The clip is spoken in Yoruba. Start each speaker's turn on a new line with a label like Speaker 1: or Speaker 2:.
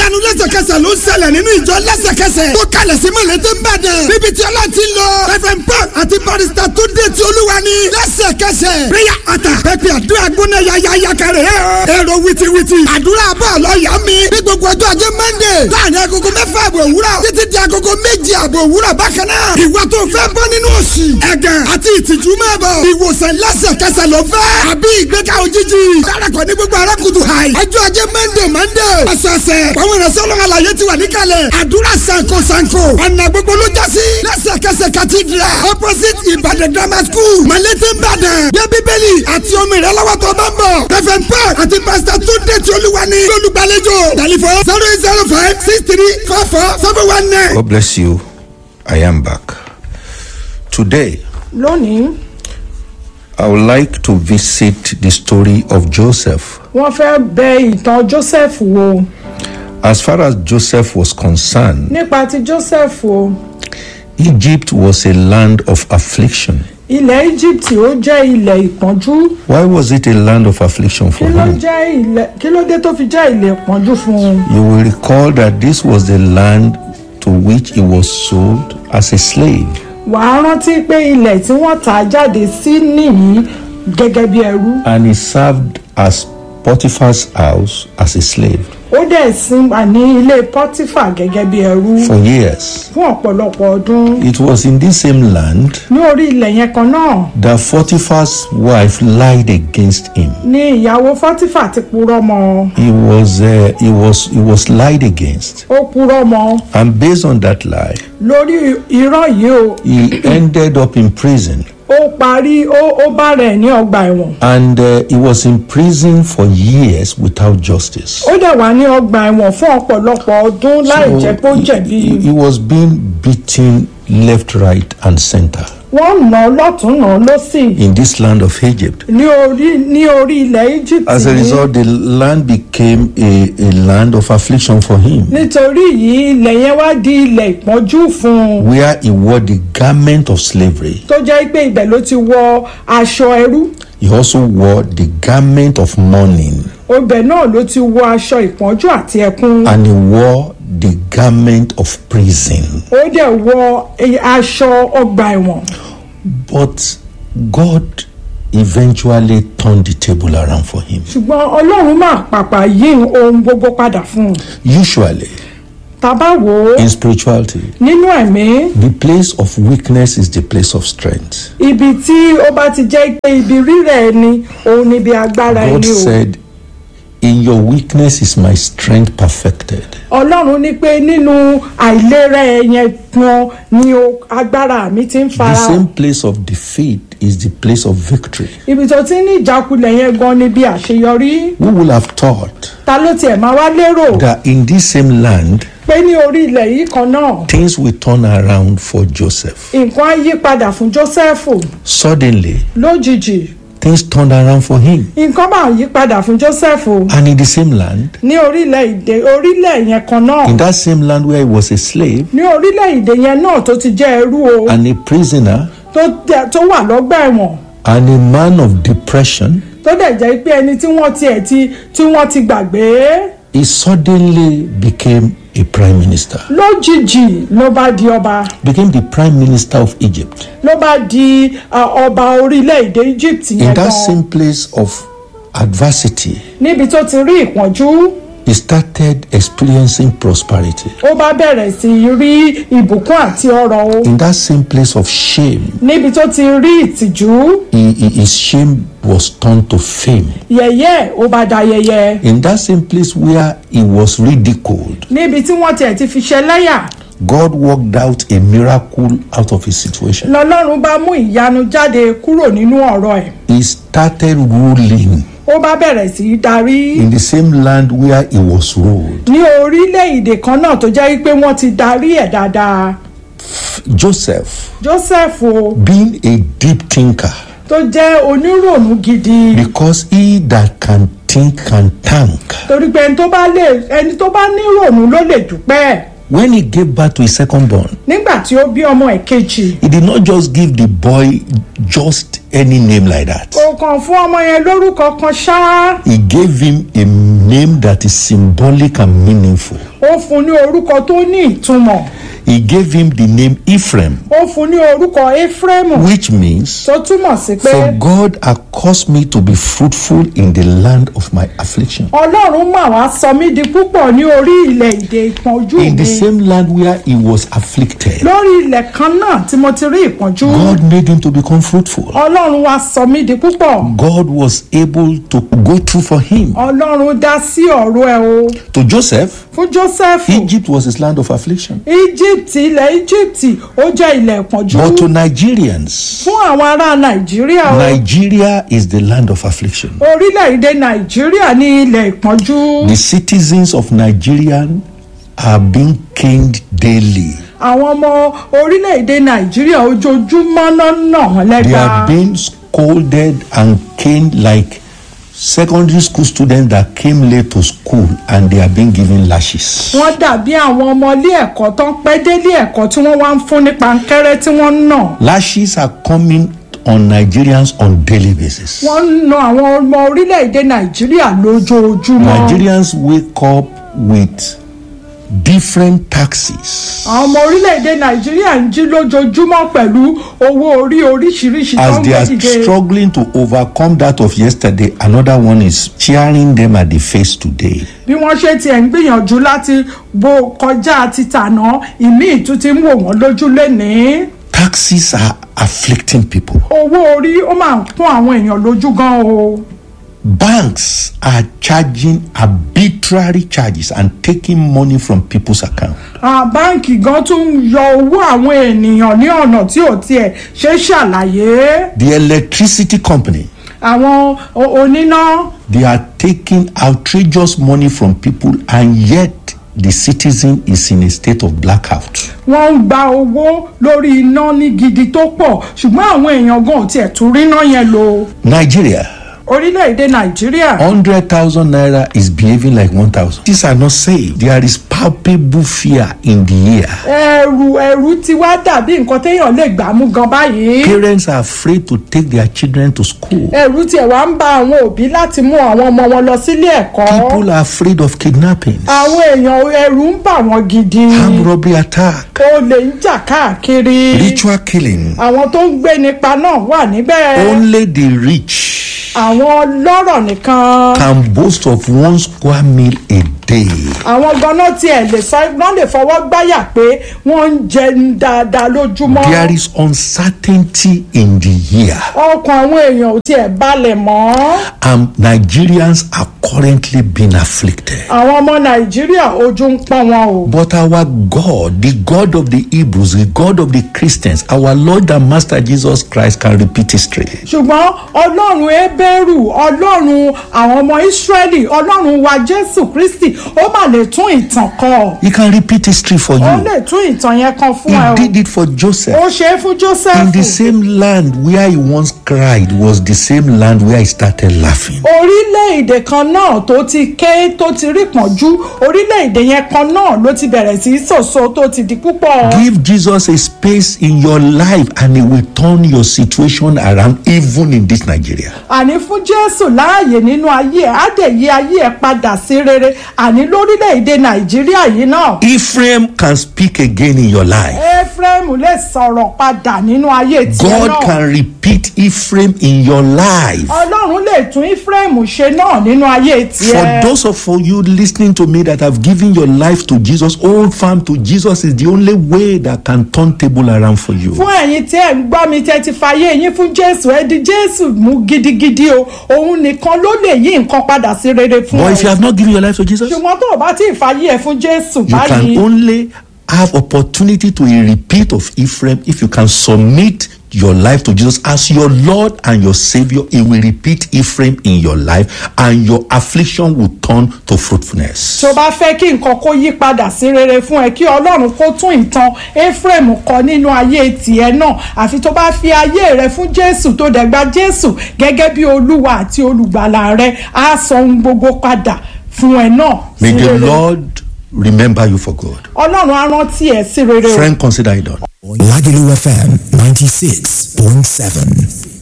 Speaker 1: ìyanu lẹ́sẹ̀kẹsẹ̀ ló ń ṣẹlẹ̀ nínú ìjọ lẹ́sẹ̀kẹsẹ̀ tó kalẹ̀ sí mọ̀lẹ́tẹ̀ ń bàdàn níbi tí ọlá ti ń lọ reverend paul àti barista tó dé ti olúwa ní lẹ́sẹ̀kẹsẹ̀ prayer altar pẹ̀pẹ̀ àdúrà gbóná yayaya kẹrẹ̀ ẹ̀ èrò wìtìwìtì àdúrà bọ̀ lọ́ọ̀yà mi ní gbogbo ọjọ́ ajé monday láàrin agogo mẹ́fà àbọ̀ òwúrọ̀ títí di agogo méjì àbọ̀ òwúrọ̀ bákan náà ìwà tó fẹ́ bọ́ nínú òṣì ẹ̀gàn àti ìtìjú máa bọ̀ ìwòsàn lẹ́sẹ̀kẹsẹ̀ ló fẹ́ àbí ìgbéga òjijì darapọ̀ ní gbogbo arákùtù hàì ọjọ́ ajé monday monday ọ̀sẹ̀ọ̀sẹ̀ àwọn ìrẹsẹ̀ ọlọ́run àlàyé ti wà níkàlẹ̀ àdúrà sanko sanko ọ̀nà gbogbo ló já sí lẹ́sẹ̀kẹsẹ̀ cathedral opposite ìbàdàn grammar school malete ìbàdàn bí bíbélì àti omi rẹ lọ́wọ́ tó bá ń bọ̀ kẹfẹ́ paul àti pastor túndé tí olúwa ní olùgbàlejò tẹlifọ zero eight zero five six three four four seven one nine.
Speaker 2: God bless you. I am back. Today,
Speaker 3: lónìí
Speaker 2: I would like to visit the story of Joseph.
Speaker 3: wọ́n fẹ́ bẹ ìtàn joseph wò
Speaker 2: As far as Joseph was concerned,
Speaker 3: nípa ti joseph o
Speaker 2: Egypt was a land of affliction.
Speaker 3: ilẹ̀ egypt ó jẹ́ ilẹ̀ ìpọ́njú
Speaker 2: Why was it a land of affliction for
Speaker 3: kí ló
Speaker 2: him?
Speaker 3: jẹ́ ilẹ̀ kí ló dé tó fi jẹ́ ilẹ̀ ìpọ́njú fún un
Speaker 2: You will recall that this was the land to which he was sold as a slave.
Speaker 3: wàá rántí pé ilẹ̀ tí wọ́n tà á jáde sí nìyí gẹ́gẹ́ bí ẹrú
Speaker 2: And he served as Potiphar's house as a slave
Speaker 3: ó dẹ̀ sin wà ní ilé pọ́tífà gẹ́gẹ́ bí ẹrú
Speaker 2: for years.
Speaker 3: fún ọ̀pọ̀lọpọ̀ ọdún
Speaker 2: It was in this same land
Speaker 3: ní orí ilẹ̀ yẹn kan náà
Speaker 2: that Potiphar's wife lied against him.
Speaker 3: ni ìyàwó pọ́tífà ti purọ́ mọ́
Speaker 2: He was uh, he was he was lied against,
Speaker 3: ó purọ́ mọ́
Speaker 2: and based on that lie,
Speaker 3: lórí irọ́ yìí o
Speaker 2: he ended up in prison.
Speaker 3: ó parí ó ó bá rẹ̀ ní ọgbà ẹ̀wọ̀n
Speaker 2: And uh, he was in prison for years without justice.
Speaker 3: ó dẹ̀ wà ní ọgbà ẹ̀wọ̀n fún ọ̀pọ̀lọpọ̀ ọdún láì
Speaker 2: So
Speaker 3: jẹ́ pé ó
Speaker 2: he-
Speaker 3: jẹ̀bi
Speaker 2: he, he was being beaten left, right, and center
Speaker 3: wọ́n nà án lọ́tún nà án lọ́sì
Speaker 2: in this land of Egypt.
Speaker 3: ní orí ní orí ilẹ̀ Egypt
Speaker 2: As a
Speaker 3: yìí
Speaker 2: result, the land became a, a land of affliction for him,
Speaker 3: nítorí yìí ilẹ̀ yẹn wá di ilẹ̀ ìpọ́njú fún un
Speaker 2: where he wore the garment of slavery.
Speaker 3: tó jẹ́ pé ibẹ̀ ló ti wọ aṣọ ẹrú
Speaker 2: He also wore the garment of mourning,
Speaker 3: ibẹ̀ náà ló ti wọ aṣọ ìpọ́njú àti ẹkún
Speaker 2: and he wore the garment of prison.
Speaker 3: ó dẹ̀ wọ eh, aṣọ ọgbà ẹ̀wọ̀n
Speaker 2: But God eventually turned the table around for him.
Speaker 3: ṣùgbọ́n ọlọ́run máa pàpà yí ohun gbogbo padà fún un
Speaker 2: Usually,
Speaker 3: tá a bá wò ó
Speaker 2: in spirituality,
Speaker 3: nínú ẹ̀mí
Speaker 2: the place of weakness is the place of strength.
Speaker 3: ibi tí ó bá ti jẹ́ pé ibi rírẹ̀ ẹni òun ni ibi agbára
Speaker 2: God
Speaker 3: ẹni o
Speaker 2: said, In your weakness is my strength perfected.
Speaker 3: ọlọ́run ní pé nínú àìlera ẹ̀yẹn gan ni o agbára mi ti ń
Speaker 2: The
Speaker 3: fara
Speaker 2: same place of defeat is the place of victory.
Speaker 3: ibi tó ti ní ìjákulẹ̀ yẹn gan ni bí àṣeyọrí
Speaker 2: Who will have thought
Speaker 3: ta ló tiẹ̀ máa wá lérò
Speaker 2: that in this same land,
Speaker 3: pé ní orí ilẹ̀ yìí kan náà
Speaker 2: things will turn around for Joseph?
Speaker 3: nǹkan á yí padà fún Jósẹ́fù
Speaker 2: Suddenly,
Speaker 3: lójijì
Speaker 2: things turned around for him.
Speaker 3: nǹkan máa yí padà fún Jósẹ́fù
Speaker 2: And in the same land,
Speaker 3: ní orílẹ̀-èdè orílẹ̀ yẹn kan náà
Speaker 2: in that same land where he was a slave
Speaker 3: ní orílẹ̀-èdè yẹn náà tó ti jẹ́ ẹrú o
Speaker 2: and a prisoner
Speaker 3: tó tẹ- tó wà lọ́gbà ẹ̀wọ̀n
Speaker 2: and a man of depression,
Speaker 3: tó dẹ̀ jẹ́ pé ẹni tí wọ́n tiẹ̀ ti tí wọ́n ti gbàgbé
Speaker 2: he suddenly became a prime minister,
Speaker 3: lójijì ló bá di ọba
Speaker 2: became the prime minister of Egypt.
Speaker 3: ló bá di uh, ọba orílẹ̀-èdè Egypt
Speaker 2: In
Speaker 3: yẹn
Speaker 2: that
Speaker 3: gan
Speaker 2: same place of adversity,
Speaker 3: níbi tó ti rí ìpọ́njú
Speaker 2: he started experiencing prosperity.
Speaker 3: ó bá bẹ̀rẹ̀ sí í rí ìbùkún àti ọrọ̀ o
Speaker 2: In that same place of shame,
Speaker 3: níbi tó ti rí ìtìjú
Speaker 2: he, he- his shame was turned to fame.
Speaker 3: yẹ̀yẹ́ ó bá da yẹ̀yẹ́
Speaker 2: In that same place where he was ridiculed,
Speaker 3: níbi tí wọ́n tiẹ̀ ti fi ṣẹlẹ́yà
Speaker 2: God worked out a miracle out of his situation.
Speaker 3: lọ́lọ́run bá mú ìyanu jáde kúrò nínú ọ̀rọ̀ ẹ̀
Speaker 2: He started ruling
Speaker 3: ó bá bẹ̀rẹ̀ sí í darí
Speaker 2: in the same land where he was ruled.
Speaker 3: ní orílẹ̀-èdè kan náà tó jẹ́ pé wọ́n ti darí ẹ̀ dáadáa
Speaker 2: Joseph,
Speaker 3: Joseph o
Speaker 2: being a deep thinker,
Speaker 3: tó jẹ́ onírònú gidi
Speaker 2: because he that can think can thank.
Speaker 3: torí pé ẹni tó bá lè ẹni tó bá nírònú ló lè dúpẹ́
Speaker 2: When he gave birth to his second born,
Speaker 3: nígbà tí ó bí ọmọ ẹ̀ kejì
Speaker 2: he did not just give the boy just any name like that.
Speaker 3: kò kàn fún ọmọ yẹn lórúkọ kan ṣáá
Speaker 2: He gave him a name that is symbolic and meaningful.
Speaker 3: ó fún ní orúkọ tó ní ìtumọ̀
Speaker 2: He gave him the name Ephraim,
Speaker 3: ó fún ní orúkọ Éfrémù
Speaker 2: which means,
Speaker 3: tó túmọ̀ sí pé
Speaker 2: For God had caused me to be fruitful in the land of my affliction.
Speaker 3: ọlọ́run mà wá sọ mí di púpọ̀ ní orí ilẹ̀ èdè ìpọ́njú
Speaker 2: In the
Speaker 3: mi
Speaker 2: same land where he was afflicted,
Speaker 3: lórí ilẹ̀ kan náà tí mo ti rí ìpọ́njú
Speaker 2: God made him to become fruitful.
Speaker 3: ọlọ́run wá sọ mí di púpọ̀
Speaker 2: God was able to go through for him.
Speaker 3: ọlọ́run dá sí ọ̀rọ̀ ẹ̀ o
Speaker 2: To Joseph,
Speaker 3: fún Jósẹ́fù
Speaker 2: Egypt was his land of affliction.
Speaker 3: Egypt ilẹ̀ Egypt ó jẹ́ ilẹ̀ ìpọ́njú
Speaker 2: But to Nigerians,
Speaker 3: fún àwọn ará Nàìjíríà o
Speaker 2: Nigeria is the land of affliction.
Speaker 3: orílẹ̀-èdè Nàìjíríà ní ilẹ̀ ìpọ́njú
Speaker 2: The citizens of Nigeria are being caned daily.
Speaker 3: àwọn ọmọ orílẹ̀-èdè Nàìjíríà ojoojúmọ́ náà nà wọ́n
Speaker 2: They
Speaker 3: lẹ́gba
Speaker 2: are being scolded and caned like secondary school students that came late to school and they are being given lashes.
Speaker 3: wọ́n dàbí àwọn ọmọ ilé ẹ̀kọ́ tó ń pẹ́ délé ẹ̀kọ́ tí wọ́n wá ń fún ní pankẹ́rẹ́ tí wọ́n ń nà
Speaker 2: Lashes are coming on Nigerians on daily basis.
Speaker 3: wọ́n ń na àwọn ọmọ orílẹ̀-èdè Nàìjíríà lójoojúmọ́
Speaker 2: Nigerians wake up with different taxes
Speaker 3: àwọn ọmọ orílẹ̀-èdè Nàìjíríà ń jí lójoojúmọ́ pẹ̀lú owó orí oríṣiríṣi tó
Speaker 2: as
Speaker 3: ń
Speaker 2: they
Speaker 3: gbé
Speaker 2: are
Speaker 3: dìde
Speaker 2: struggling to overcome that of yesterday another one is cheering them at the face today
Speaker 3: bí wọ́n ṣe tiẹ̀ ń gbìyànjú láti bo kọjá títànà ìmíì tún ti ń wò wọ́n lójú lénìí
Speaker 2: taxes are afflicting people
Speaker 3: owó orí ó máa ń pọ́n àwọn èèyàn lójú gan o
Speaker 2: banks are charging arbitrary charges and taking money from people's account
Speaker 3: Ah, báǹkì gan tún ń yọ owó àwọn ènìyàn ní ọ̀nà tí ò tiẹ̀ ṣe é ṣàlàyé
Speaker 2: the electricity company
Speaker 3: àwọn o- oníná
Speaker 2: they are taking outrageous money from people and yet the citizen is in a state of blackout
Speaker 3: wọ́n ń gba owó lórí iná ní gidi tó pọ̀ ṣùgbọ́n àwọn èèyàn gan ò tiẹ̀ tún rí iná yẹn lò
Speaker 2: nigeria
Speaker 3: orílẹ̀-èdè nàìjíríà
Speaker 2: hundred thousand naira is behaving like one thousand. these are not safe. there is palpable fear in the air.
Speaker 3: ẹ̀rù ẹ̀rù ti wá dàbí nǹkan téèyàn lè gbà mú gan báyìí
Speaker 2: parents are afraid to take their children to school.
Speaker 3: ẹ̀rù tiẹ̀ wá ń ba àwọn òbí láti mú àwọn ọmọ wọn lọ sílé ẹ̀kọ́
Speaker 2: people are afraid of kidnapping.
Speaker 3: àwọn èèyàn ẹ̀rù ń bà wọ́n gidi
Speaker 2: armed robbery attack.
Speaker 3: olè ń jà káàkiri
Speaker 2: ritual killing.
Speaker 3: àwọn tó ń gbé nípa náà wà níbẹ̀
Speaker 2: only the rich
Speaker 3: àwọn lọ́rọ̀ nìkan
Speaker 2: can boast of one square meal a day.
Speaker 3: àwọn ganan tiẹ̀ lè sọ wọ́n lè fọwọ́ gbáyà pé wọ́n ń jẹun dáadáa lójúmọ́
Speaker 2: there is uncertainty in the year
Speaker 3: ọkàn àwọn èèyàn ò tiẹ̀ balẹ̀ mọ́
Speaker 2: and nigerians are currently being afflicted.
Speaker 3: àwọn ọmọ nàìjíríà ojú ń pọ́n wọn o
Speaker 2: But our God, the God of the Hebrews, the God of the Christians, our Lord and Master Jesus Christ can repeat history.
Speaker 3: ṣùgbọ́n ọlọ́run ebéèrú ọlọ́run àwọn ọmọ ìsírẹ́lì ọlọ́run wa jésù kristi ó mà lè tún ìtàn kọ
Speaker 2: He can repeat history for
Speaker 3: ó
Speaker 2: you.
Speaker 3: lè tún ìtàn yẹn kan fún ẹ
Speaker 2: He
Speaker 3: o
Speaker 2: did it for
Speaker 3: ó
Speaker 2: Joseph.
Speaker 3: ṣe é fún
Speaker 2: In
Speaker 3: joseph
Speaker 2: the same land where he once cried was the same land where he started laughing.
Speaker 3: orílẹ̀-èdè kan náà tó ti ké tó ti rí pọ̀njú orílẹ̀-èdè yẹn kan náà ló ti bẹ̀rẹ̀ sí í sòso tó ti di púpọ̀.
Speaker 2: Give Jesus a space in your life and he will turn your situation around even in this Nigeria.
Speaker 3: àní fún jésù láàyè nínú ayé ẹ̀ á dẹ̀ yí ayé ẹ̀ padà sí rere àní lórílẹ̀-èdè nàìjíríà yìí náà.
Speaker 2: Ephraim can speak again in your life.
Speaker 3: ephraim lè sọ̀rọ̀ padà nínú ayé tiẹ̀
Speaker 2: God
Speaker 3: náà.
Speaker 2: can repeat Ephraim in your life.
Speaker 3: ọlọ́run lè tún ephraim ṣe náà nínú ayé
Speaker 2: For
Speaker 3: tiẹ̀.
Speaker 2: those of you listening to me that have given your life to Jesus, hold firm to Jesus is the only way that can turn table around for you.
Speaker 3: fún ẹ̀yin tí ẹ̀ ń gbọ́ mi tẹ́ ti fàyè yín fún jésù ẹ di jésù mú gidigidi o òun nìkan ló lè yí nǹkan padà sí rere fún
Speaker 2: But if you
Speaker 3: ẹ.
Speaker 2: have not given your life to Jesus, you
Speaker 3: ṣùgbọ́n tó o bá tí ì fàyè ẹ̀ fún jésù
Speaker 2: can
Speaker 3: báyìí
Speaker 2: only have opportunity to a repeat of Ephraim if you can submit your life to Jesus as your Lord and your Savior. He will repeat Ephraim in your life, and your affliction will turn to fruitfulness.
Speaker 3: tó bá fẹ́ kí nǹkan kó yí padà sí rere fún ẹ kí ọlọ́run kó tún ìtàn ephraim kọ nínú ayé tiẹ̀ náà àfi tó bá fi ayé rẹ fún jésù tó dẹ̀ gba jésù gẹ́gẹ́ bí olúwa àti olùgbàlà rẹ á sọ ohun gbogbo padà fún ẹ náà
Speaker 2: May
Speaker 3: sí
Speaker 2: the
Speaker 3: rere
Speaker 2: Lord remember you for good.
Speaker 3: ọlọ́run á rántí ẹ sí rere o.
Speaker 2: Friend, consider it done.
Speaker 4: Lagelu FM 96.7.